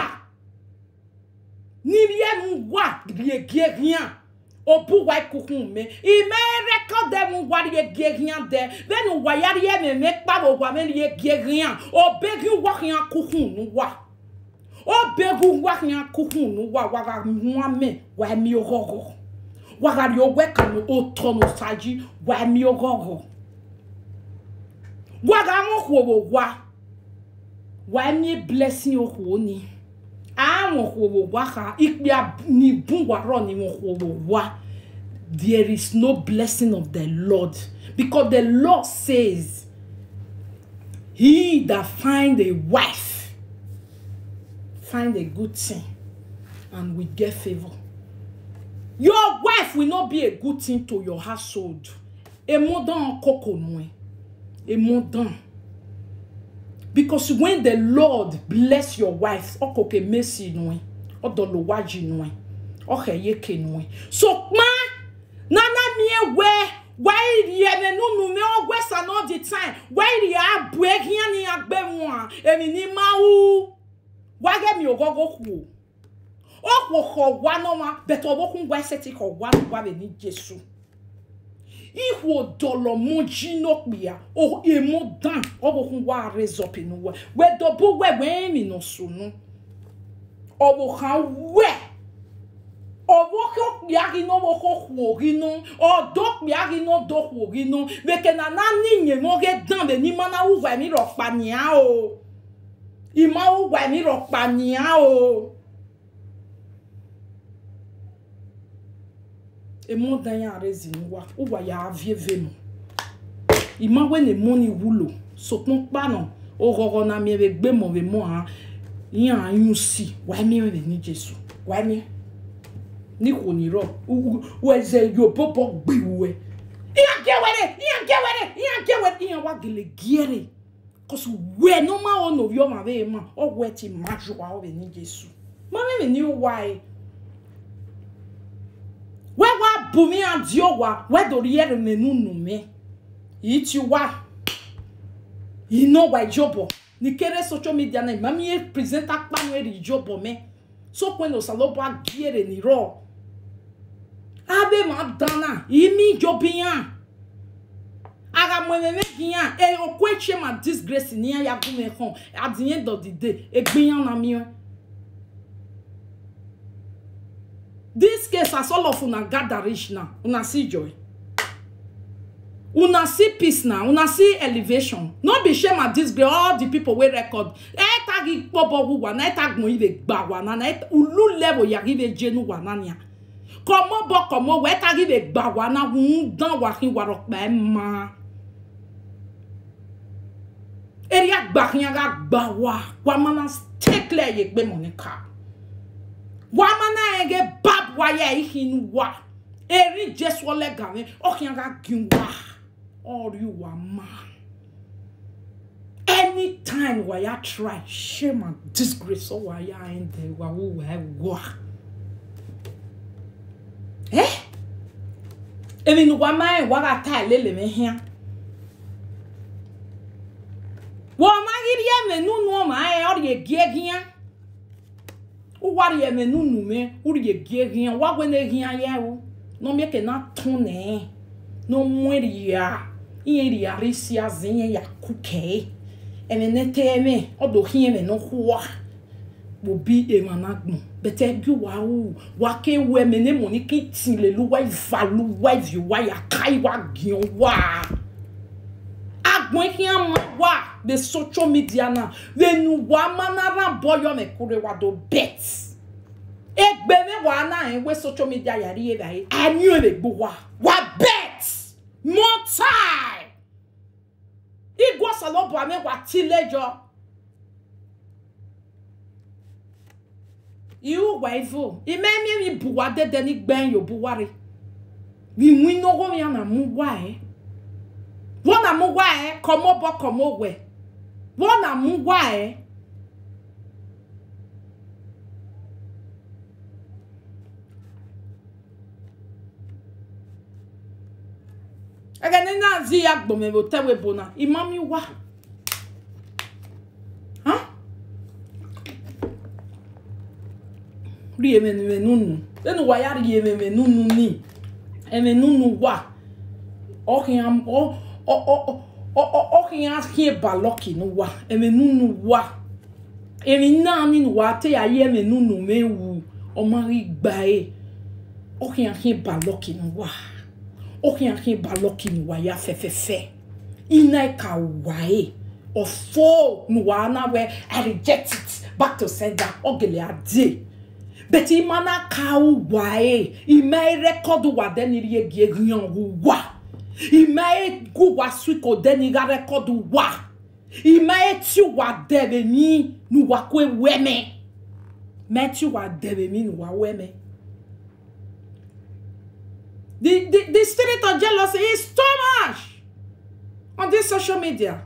níbi ẹnu wà gẹ́gẹ́rìàn obu wa kukun me ime record dem wa ye gerian de benu wa yari ye me me pa bo wa me ye gerian o begi wa kian kukun nu wa o begu wa kian kukun nu wa wa ga nwa me wa mi ogogo wa ga ri owe kan o tono saji wa mi ogogo wa ga mo ko wo wa wa mi blessing o ko ni àwọn òwò wá ka ìpè ní búwárọ̀ ni wọn òwò wá there is no blessing of the lord because the lord says he that find a wife find a good thing and will get favour your wife will not be a good thing to your household emodan koko nu ẹ emodan. because when the lord bless your wife ọkọkẹ mesi nu ẹ ọdọlọwájú nu ẹ ọkẹyẹkẹ nu ẹ so pa nana mi ewẹ wáyìrì ẹni nínú mi ọgbẹ sàn all the time wáyìrì abu ẹhìn ni agbẹ mu a èmi ní máa wú wáyé mi ò gọgọ kù o ọkọ kọ wá náà wá bẹtẹ ọwọkùn wá ẹsẹ ti kọ wá wá rẹ ní jésù ihu dọlọ mụ ji n'okpia o emu dan ọbụkwu wa rezọpị n'ụwa wedobo we wee mi n'osonu ọbụ ha we ọbụkọ kpịa gị n'ọbụkọ kwuo gị nụ ọdọ kpịa gị n'ọdọ kwuo gị nụ beke na naanị nye m oge dan be n'ime na ụgwa mi rọkpania o ima ụgwa mi rọkpania o emu dan ya arezi n'ụwa ụwa ya avieve mu ima we ne mu ni wulo sokun kpanu oghogho na mi ebe gbe mo be mo ha yan ayun si wa mi re ni jesu wa mi ni ko ni ro wo eze yo popo gbewe iya gewere iya gewere iya gewere iya wa gele giere cause we no ma ono yo ma be ma o we ti ma jo wa o be ni jesu ma me ni why wẹ́wà bùnmi àdìọ́ wa wẹ́dọ̀rí ẹ̀rọ nínú nù mí yìí ti wá iná wa ìjọbọ̀ ní kéré social media náà ìmọ̀ mi yẹ pírẹsẹ́ńtà pàmò èrè ìjọbọ̀ mẹ́ sópin ní ọ̀sálọ́bọ̀ àgíyèrè nírọ̀ abẹ́ máa dáná yìí mi ìjọbi yàn ara mọ ẹ̀mẹ̀mẹ̀ bí yàn ẹ̀ ọkọ ẹ̀kyẹ́ ma disgrace ní ẹ̀yà gómìnà kan at the end of the day ẹ̀gbìyàn náà mi yàn. this case as all of una gather reach now una see joy una see peace now una see elevation no be shame at this girl all the people wey record etagi kpọbọ wa na etagbọn ibe gba wa na na ulu level yari ibe jenu wa na nia kọmọ bọ kọmọ wa etagi ibe gba wa na ń dán wa kí wa rọpẹ ẹ ma eri agbakin aga gba wa wa mana stay clear ye gbe mọ ní ká wamana ege bab waya ihin wa eri jesu olega me okin ga gin wa ori wa ma anytime wa ya try shame and disgrace o wa ya in there wa wo wa wa eh emi nu wa ma wa ga ta lele me hia wo ma giri ya me nu nu ma e ori egi egian wari eme nunu me uri gie hia wagwe ne hia ya wo no me ke na tone no mweri ya ihe ri ari si azi ihe ya kuke eme nete eme odo hi eme no huwa bobi ema na gbon bete bi wa u wa ke we me ne mo ni ki tin le lu wa ivalu wa ivi wa ya kai wa gion wa agbon hi ama wa the social media na venu wa manara boyo me kure wa do bet egbe me wa na en we social media yari e bai anyu e gbo wa wa bet more time igwo salobo ame wa tilejo iwu wa ivo ime mi mi buwa dede ni gben yo buwari mi wi no go ya na mu wa e wọ́n na mu wa e komo bo komo we wọ́n na mu wa e Ege ni na zi ya gbome bo tewe bona imami wa Huh? rí ememe nunu lẹ́nu wa ya rí ememe nunu ni eme nunu wa ọkìyàn ọkìyàn hie balọ́kì nu wa eme nunu wa emi náà nínú wa tẹ́ ayé eme nunu mewu ọmọ rí gbà ẹ́ ọkìyàn hie balọ́kì nu wa ọkìyàn hie balọ́kì nu wa ya fẹ́fẹ́fẹ́ iná ẹ̀ka wà ẹ́ ọ̀fọ́ nu wa náà wẹ́ I reject it back to sender ọ̀gẹ̀lẹ̀ adé bẹ̀tì ìmọ̀nà ka wà ẹ́ ìmọ̀ ẹ̀ rẹ́kọ̀dù wà dẹ́ni rí egi ehiyan wà ìmọ̀ ẹ̀ gù wà swiko dẹ́ni ra rẹ́kọ̀dù wà ìmọ̀ ẹ̀ tí wà dẹ̀rẹ̀ mí nu wà kó wẹ́mẹ́ mẹ́ tí wà dẹ̀rẹ̀ mí nu wà wẹ́mẹ́. The, the, the spirit of jealousy is too much on this social media.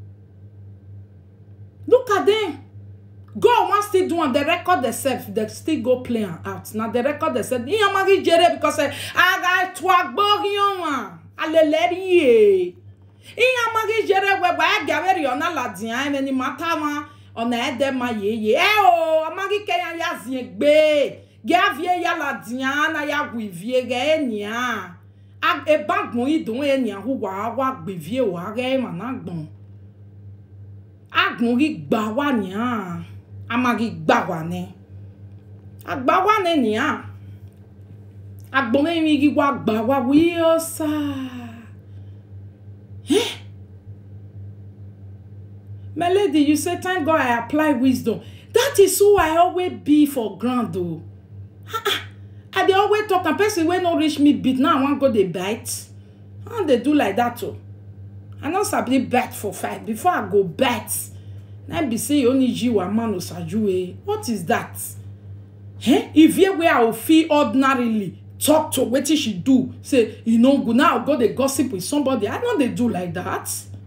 Look at them. God wan still do am dey record themselves dey still go play am out na dey record themselves iyan mari jere because aga tu agbóyan wa alele rie iyan mari jere wẹgba ẹgẹ awẹri ọ̀nà ladiyan ẹni ni mata ma ọ̀nà ẹdẹ ma yeye ẹ o amari kẹyan ya zie gbé gẹ avie ya ladiyan na ya wu ivie gẹ ẹniya ebagbọn idun ẹniya hu wa wa gbevie wa gẹ ẹ ma na gbọn agbọn rí gbà wá nìyàn amagi gbà wá ní àgbà wá ní nìyàn agbọn mi rí wá gbà wá wí ó sá my lady you say thank god i apply wisdom that is who i always be for ground o i dey always talk am person wey no reach me beat now i wan go dey bite i wan dey do like that o. i no sabi bet for fight before i go bet na be say only you wa man osajuwe what is that eh if here wey i go fit ordinarily talk to wetin she do say e no good now i go dey gossip with somebody i no dey do like that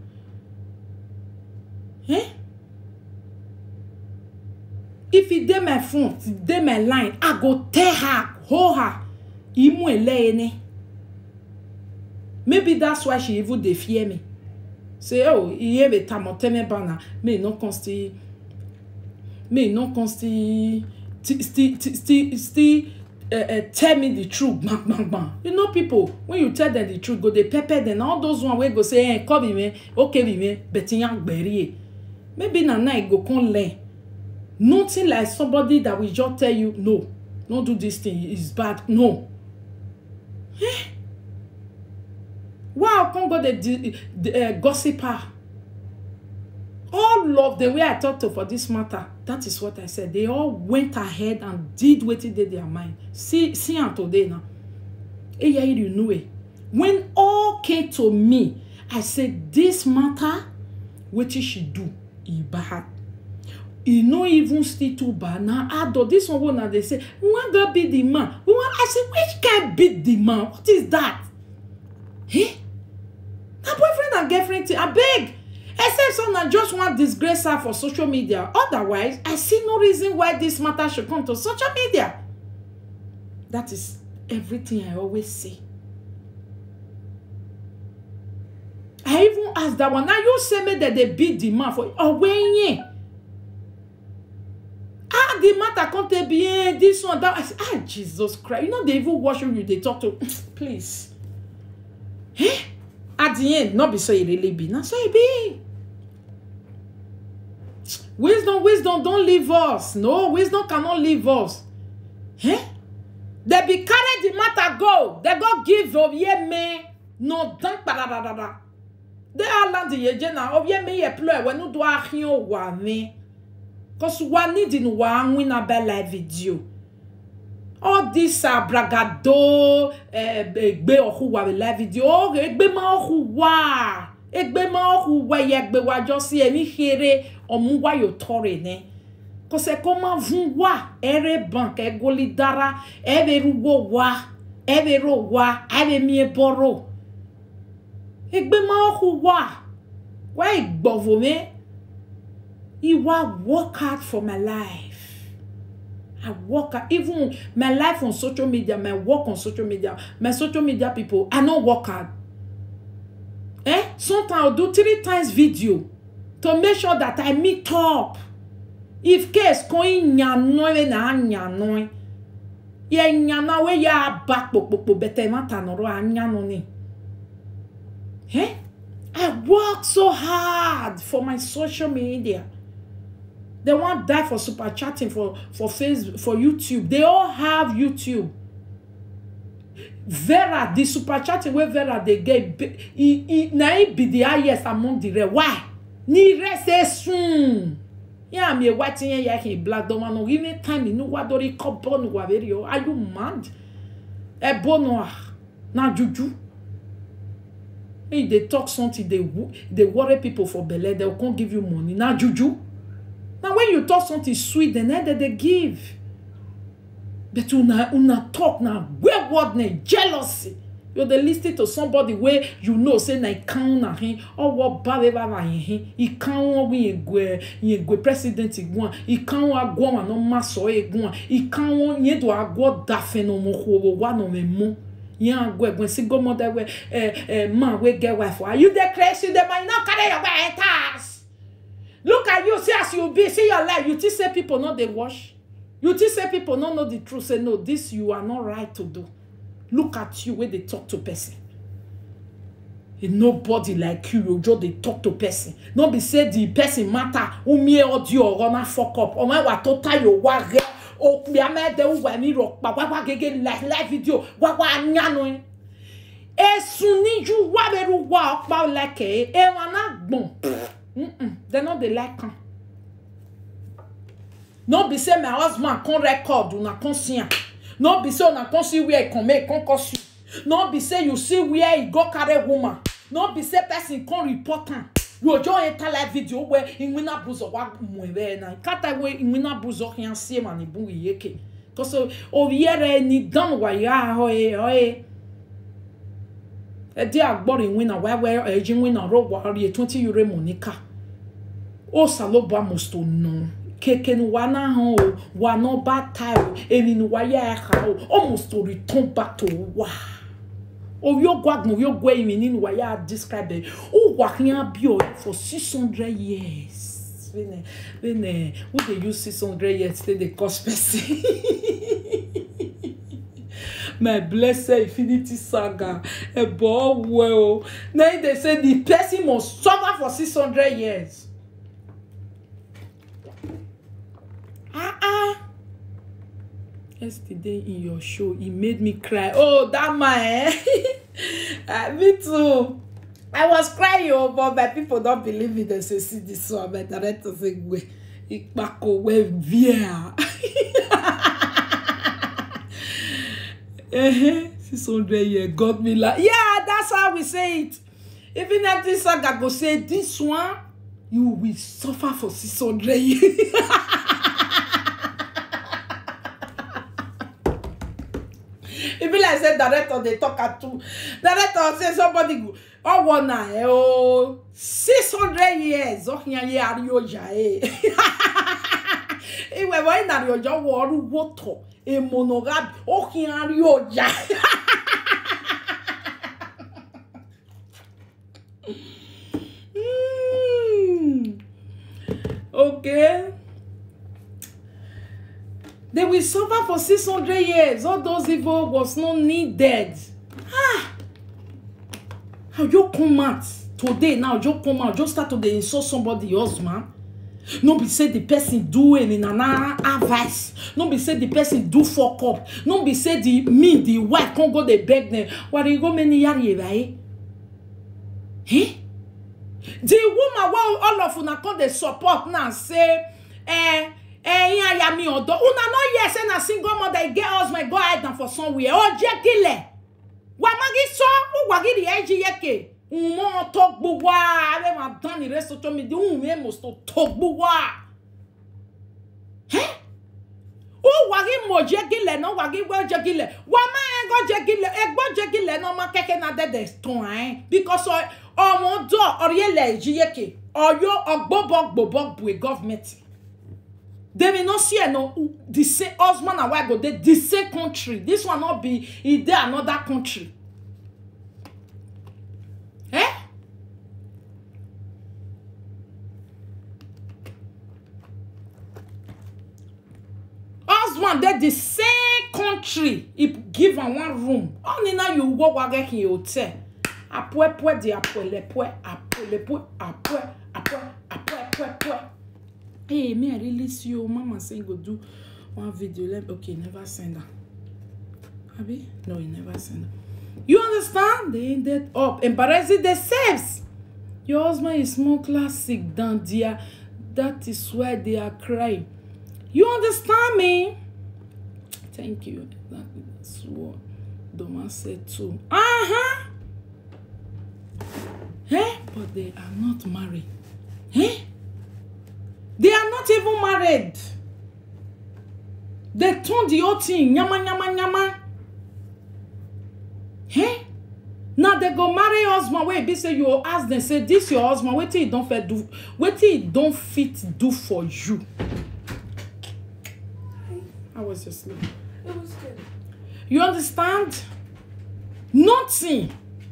eh if e dey my phone e dey my line i go tell her hold her imu eleyene maybe that's why she even dey fear me say oh iye be tamoteme bana may no come still may no come still still still still uh, uh, tell me the truth gbang gbang gbang you know people when you tell them the truth go dey pepper them all those one wey go say eh come be me okay be me beti yan gberi e maybe na now you go come learn nothing like somebody that will just tell you no no do this thing it's bad no eh why i come go dey uh, gossip her all of the way i talk to for this matter that is what i said they all went ahead and did wetin dey their mind see see am today now eyairi nue when all came to me i say this matter wetin she do e bad e no even still too bad na adult this one wey una dey say we wan go beat the man we wan i say which kind beat the man what is that eh na boyfriend and girlfriend thing abeg except say una just wan disgrace her for social media otherwise i see no reason why this matter should come to social media that is everything i always say i even ask that one na you say make dem dey beat the man for owenye ah the matter come take be eh this one that one i say ah jesus christ you no dey even watch who you dey talk to please eh at the end no be so e really be na so e be wisdom wisdom don leave us no wisdom cannot leave us eh dem be carry the matter go dem go give obieme no dan kpadadadada de ala di yeje na obieme ye plo ewe nu do ahin o wa ni cause wa need in wa win na be live video all this abragado egbe ọhụ wa live video o egbe ma ọhụ wa egbe ma ọhụ wa ye egbe wa jọ sí ẹni here ọmú wa yóò tọrẹ ní kọsẹ kọ máa fún wa ẹrẹ bank ẹgọlì dára ẹbẹ rúgbọ wa ẹbẹ rò wa ẹbẹ mìíràn bọrọ egbe ma ọhụ wa wa ìgbọ̀vọ̀ mi ìwà work hard for my life. I work hard. Even my life on social media, my work on social media, my social media people, I don't work hard. Eh? Sometimes I'll do three times video to make sure that I meet up. If case going nyanoe na nyanoe. Ye nyana we ya back popo bete mata noro anyano ni. Eh? I work so hard for my social media. They want die for super chatting for for Facebook for YouTube. They all have YouTube. Vera, the super chatting where Vera they get, he, he, na it be the highest among the rest. Why? Ni rest say soon. Yeah, me white here, yeah, he black don't want no even time. You know what? Do they call born Are you mad? E bono na juju. If they talk something, they they worry people for belle. They can't give you money. Na juju. Now, when you talk something sweet, then they, they give. But una, una talk now, waywardness, jealousy. You're the listening to somebody where you know, say, na ikan na hin, or what bad ever na hin, ikan wa wi yegwe, yegwe president igwan, ikan wa agwa wa no maso egwan, ikan wa yedo agwa dafe no mo ho wa no me mo. Yan agwa egwen si go mother we eh eh man we get wife. Are you the crazy? They might not carry your wife task. look at you see as you be see your life you think say people no dey wash you think say people no know the truth say no this you are not right to do look at you wey dey talk to person e nobody like you you just dey talk to person no be say the person matter umie audio ọ̀rọ̀ na fuck up ọmọ ẹwà tó tayo wá rẹ òpè amẹ́dẹ́ wà mí rọ̀ pa wá gẹ́gẹ́ live live video wá wá anyanu esun níjú wá bẹ̀rù wá ọ̀pá ọ̀lẹ́kẹ̀ẹ́ ẹ̀wọ̀n náà gbọ̀n. Mm-mm, they no dey like am no be say my husband come record una come see am no be say una come see where e come make e come curse you no be say you see where e go carry woman no be say person come report am you just enter live video where inwina buzo wa mwebe na kata we inwina buzo yan sie ma ni bu yeke cause oviere ni dan wa ya hoye hoye ɛde agbɔre nwina wɛwɛ ɛgye nwina rɔba ɔre twenty euro monica o salobo amosto no keke ni wa na han o wa na ba ta o eni ni wa ya ɛha o almost return back to wa owi ogo agbon owi ogo emi ni wa ya describe it o wa hian bi o for six hundred years when when who dey use six hundred years take dey cause person. my blessed infinity saga ebo well na im dey say the person must suffer for six hundred years ah ah yesterday in your show e made me cry oh that man eh uh, me too i was crying oh but my people don believe me dem say see this one my director say gbe ipako wey via uh-huh. 600 years got me like yeah that's how we say it even if this saga go say this one you will suffer for 600 years e be like say director dey talk at two director say somebody go ọwọ na ẹ o six hundred years ọhìn ayé àríyànjá ẹ ìwẹ̀ wọ́n ìnàríyànjá wọ ọrú wọ́tọ̀ èmọ̀nàgàbí ọhìn àríyànjá. okay. They will suffer for 600 years. All those evil was not needed. Ah! I now you come out today now you come out just start to dey insult somebody husband no be say the person do any nana advice no be say the person do fuck up no be say the me the wife come go dey beg them wari go many yari ebaye eh the woman wey all of una come dey support now say eh ẹyin aya mi ọdọ una no hear say na single mother e get husband go hide am for somewhere ọ jẹ kílẹ wàmàgì sọ wàgìrì ẹ jí yẹkẹ ǹmọ tó gbogbo ààrẹ máa dán ní rẹ social media ǹmọ èmọ tó gbogbo à ó wàgì mọ jẹ kílẹ náà wàgì gbọ jẹ kílẹ wàmà ẹgbọ jẹ kílẹ ẹgbọ jẹ kílẹ náà ọmọ kẹkẹ náà dẹdẹ tán ẹ because ọmọ dọ ọrẹlẹ ẹ jí yẹkẹ ọyọ ọgbọbọ gbọbọ bùi gọọmenti. They may not see no the same husband and wife go dey the same country. This one not be e dey another country. Eh? Husband dey the same country. He give am one room. Only now you go wage in hotel. Apwepwe di apwelepwe apwelepwe apwe apwe apwepwe. hey me i really see you mama say go do one video let okay never send her abi no he never send her you understand they ended up embarrassing themselves your husband is more classic than their that is why they are crying you understand me thank you exactly that's what doma said too uh-huh eh but they are not married eh They are not even married. They turn the whole thing nyama nyama nyama. Eh? Now they go marry husband wey be say you ask them say this your husband wetin he don fit do wetin he don fit do for you. How was your sleep? It was good. You understand? Nothing.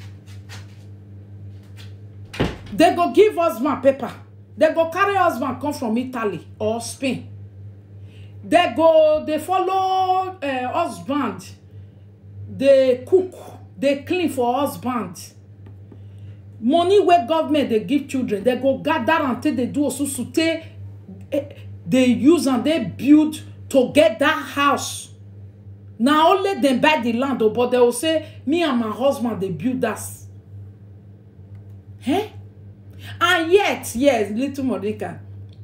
They go give husband paper. They go carry husband come from Italy or Spain. They go, they follow uh, husband. They cook, they clean for husband. Money where government they give children, they go gather until they do osusu take eh, they use and they build to get that house. na only dem buy the land o but they will say me and my husband dey build that eh and yet yes little monica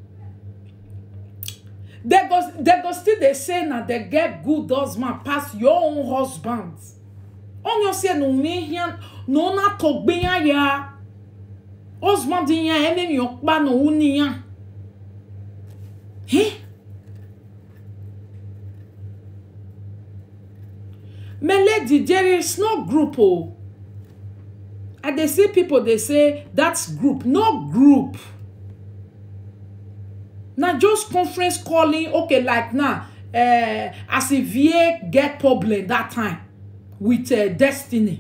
they go they go still dey say na they get good husband pass your own husband onye say na ume hia na ona togbe ya ya husband ya ememi okpa na uni ya eh my lady there is no group o i dey see people dey say that's group no group na just conference calling okay like now uh, as if vie get problem that time with uh, destiny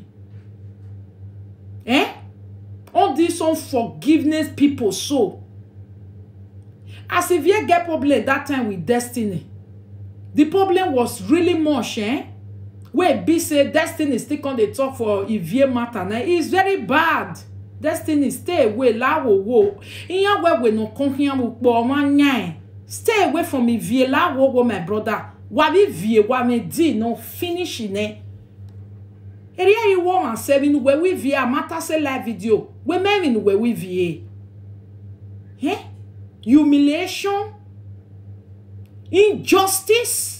eh all these unforgiveness people so as if vie get problem that time with destiny the problem was really much eh wey be say destiny still come dey talk for ivie matter na it's very bad destiny stay away lawowo iyan wewe no kan hian mo po ọmọ nyan stay away from ivie lawowo my brother wa bi vie wa me di no finish ne eri ayi wo ma se bi nu we we vie amata se live video we me mi nu we we vie eh humiliation injustice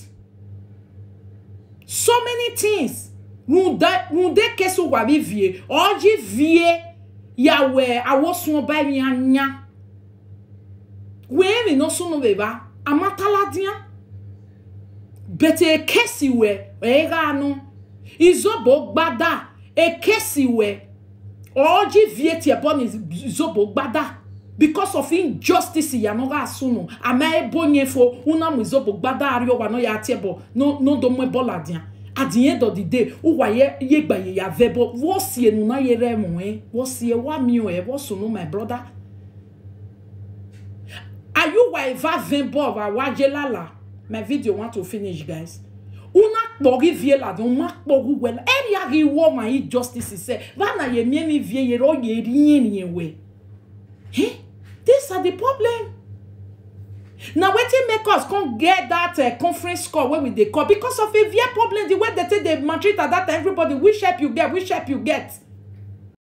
so many things wunde wunde kesu wa bi vie oji vie yawe awosun oba mi anya we mi no sunu beba amatala dia bete kesi we e ga nu izobo gbada e kesi we oji vie tie bon izobo gbada because of injustice ya no ga sunu ama ebonye fo una mu izobo gbada ari wa no ya tie bo no no do mo bola dia at the end of the day uwa ye ye gba ye ya vebo wo sie nu na ye re mu eh wo sie wa mi o e wo sunu my brother are you wa eva vembo of awaje lala my video want to finish guys una kpɔgi vie la de o ma kpɔgu wɛ la eria gi wɔ ma yi justice sɛ va na ye mie mi vie ye rɔ ye rie ni ye wɛ eh these are the problem na wetin make us come get that uh, conference call wey we dey call because of a vie problem the way they take dey maltreat at that time everybody which help you get which help you get